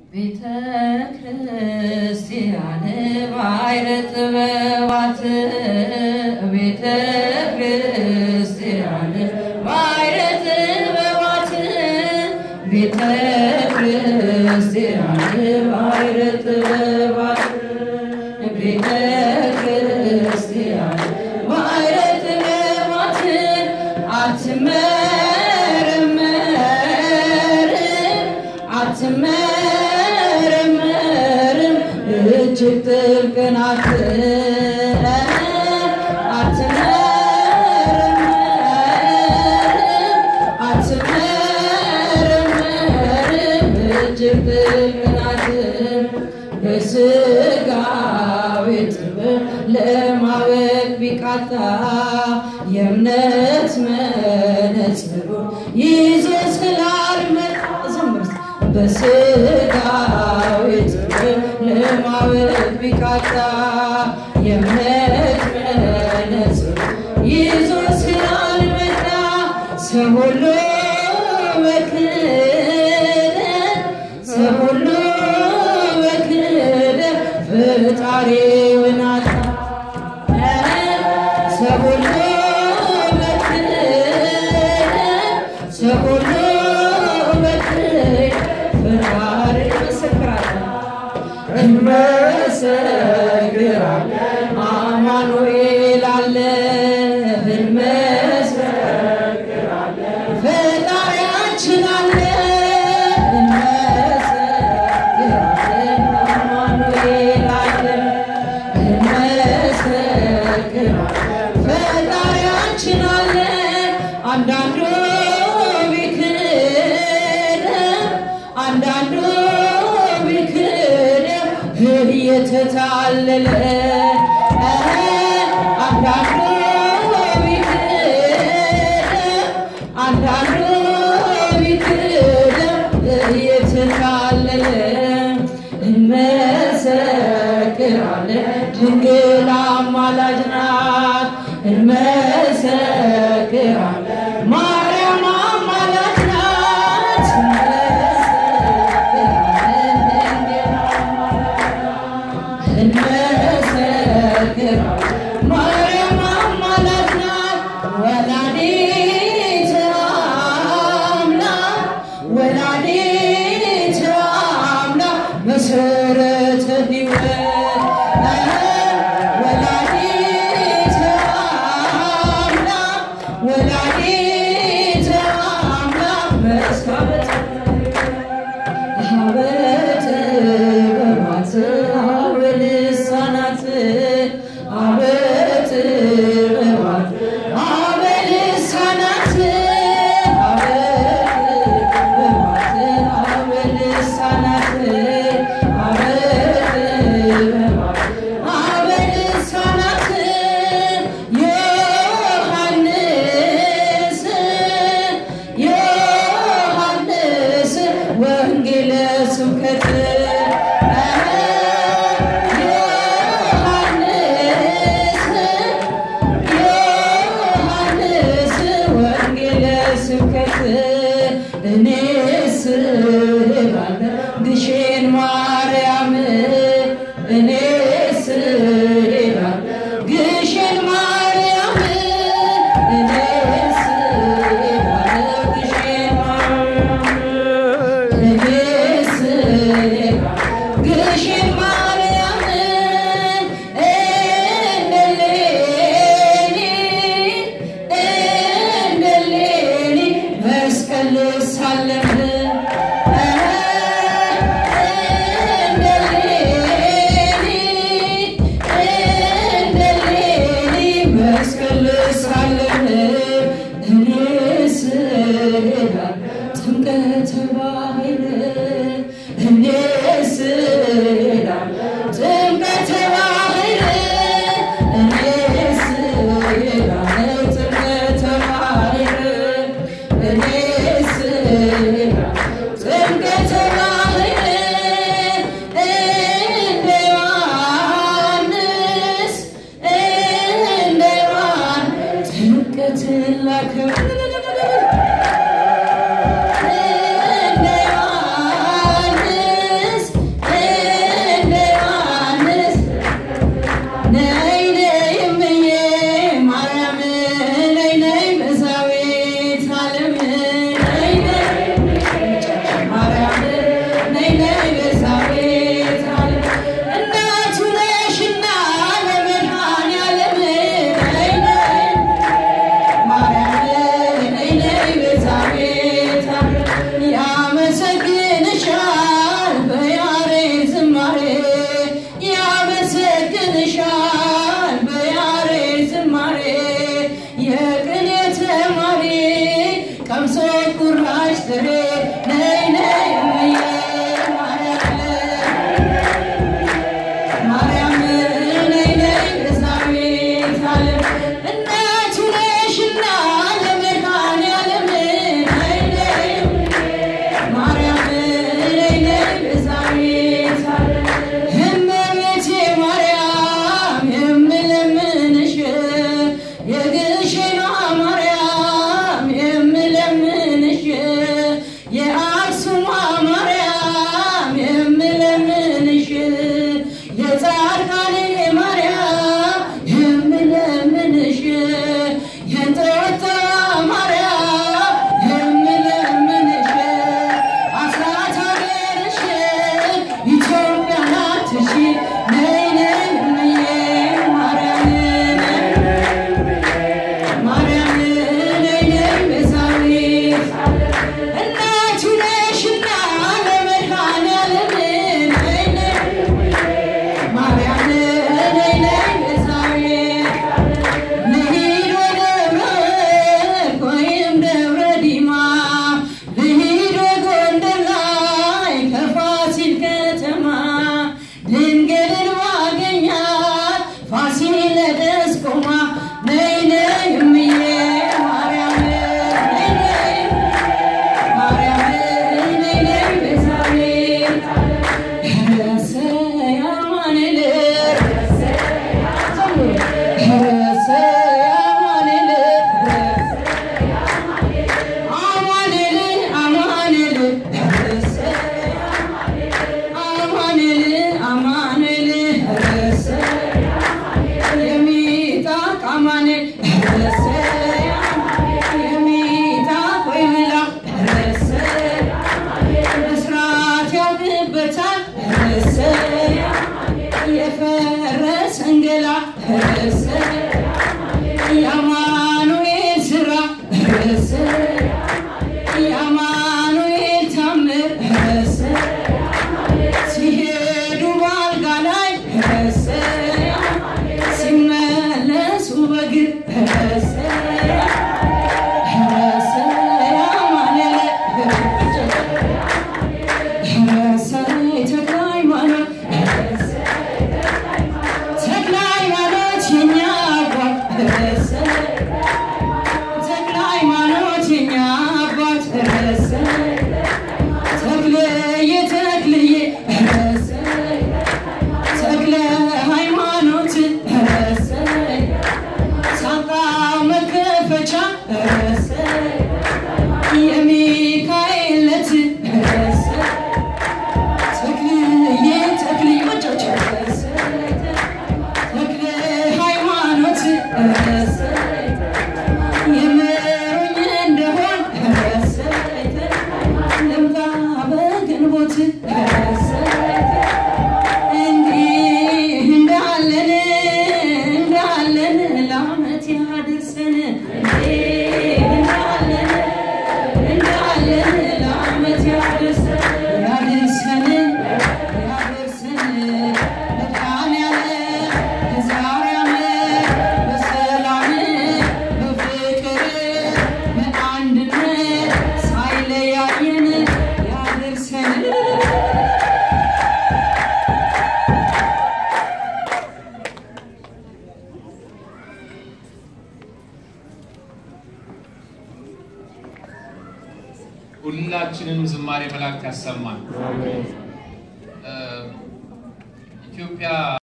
ቤተ ክርስቲያን ባሕረ ጥበባት ቤተ ክርስቲያን ባሕረ ጥበባት ቤተ ክርስቲያን ባሕረ ጥበባት ቤተ ክርስቲያን ባሕረ ጥበባት አትመረመርም አትመረመርም እጅግ ጥልቅ ናት። አትመረመርም እጅግ ጥልቅ ናት። በሥጋዊ ጥበብ ለማወቅ ቢቃጣ የእምነት መነጽሩን ይዞ ስላልመጣ ዘምርስ በሥጋዊ ጥበብ ለማወቅ ቢቃጣ የእምነት መነጽሩን ይዞ ስላልመጣ ሰው ሁሉ በክህደት ሰው ሁሉ በክህደት ፈጣሪውን አጣ። ሰው ሁሉ በክህደት ሰው ሁሉ በክህደት ፈጣሪ ይመሰክራል እንመሰክራለን አማኑኤል አለ እንመሰክራለን ፈጣሪያችን አለ እንመሰክራለን አማኑኤል አለ እንመሰክራለን ፈጣሪያችን አለ አንዳንዱ ቢክደም አንዳንዱ ቢክደም እየተታለለ አንዳንዱ ቢክደም አንዳንዱ ቢክደም እየተታለለ እንመሰክራለን ድንግል አማላጅ ናት እንመሰክራለን ማርያም አማላጅ ናት እንመሰክራለን ድንግል አማላጅ ናት እንመሰክራለን ማርያም አማላጅ ናት ወላዲተ አምላክ ወላዲተ አምላክ መሰረተ ሕይወት ወላዲተ አምላክ ወላዲተ አምላክ መስካበተ አበተ በማት አበልሳናት አበተ በማት አበልሳናት አበተ በማት አበልሳናት አበተ በማት አበልሳናት ዮሐንስ ዮሐንስ ወንጌለ ስብከት ዮሐንስ ወንጌለ ስብከት እኔስ እላለሁ ግሼን ማርያም እኔስ እላለሁ ግሼን ማርያም እኔስ እላለሁ ግሼን ማርያም እኔስ ቤዛዊት እመቤቴ ማርያም የምለምንሽ የግሽኗ ማርያም የምለምንሽ የአክሱሟ ማርያም የምለምንሽ የጻድቃኔ ማርያም የምለምንሽ የእንጦጦ ማርያም የምለምንሽ አስራት ሀገርሽ ኢትዮጵያ ናትሽ ነይ ነይ እምዬ ማርያም ማርያም ነይ ነይ ቤዛዊት እናቱ ነሽና ለመድኃኔዓለም ነይ ነይ ማርያም ነይ ነይ ቤዛዊት ልሂድ ወደ ምሕረት ወይም ደብረ ዲማ ልሂድ ጎንደር ላይ ከፋሲል ከተማ ድንግልን ባገኛት ፋሲለደስ ቆማ ነይ ነይ እምዬ ማርያም ነይ ነይ ማርያም ነይ ነይ ቤዛዊት ረሰ ያማኑኤል ረሰ ያማኑኤል አማኑኤል አማኑኤል ረሰ አማኑኤል አማኑኤል ረሰ የሚጣቅ አማኑኤል ረሰ የሚጣቅ ወይ ብላ ረሰ መስራት ያውቅበታል ረሰ የፈረሰን ገላ ረሰ የአማኑኤል ስራ ረሰ የአማኑኤል ታምር ረሰ ሲሄዱ በአልጋ ላይ ረሰ ሲመለሱ በግር ረሰ ረሰ ያማኑኤል ረሰ ተክለ ሃይማኖት ረሰ ተክለ ሃይማኖት የኛ አባት ረሰ ተክለ ሃይማኖት የኛ አባት ረሰ ተክልዬ ተክልዬ ረሰ ተክለ ሃይማኖት ረሰ ሳንቃ መከፈቻ ረሰ የሚካኤል ዕለት ረሰ ተክልዬ ተክልዬ ወጫቸው ረሰ ተክለ ሃይማኖት ረሰ የምሩኝ እንደሆን ረሰ ልምጣ በግንቦት ረሰ እንዲህ እንዳለን እንዳለን ለዓመት ያድርሰን እንዲህ እንዳለን እንዳለን ለዓመት ያድርሰን ያድርሰን ያድርሰን መድኃኔዓለም የዛሬ ዓመት በሰላም በፍቅር በአንድነት ሳይለያየን ያድርሰን ሁላችንም ዝማሬ መላእክት ያሰማን። እ ኢትዮጵያ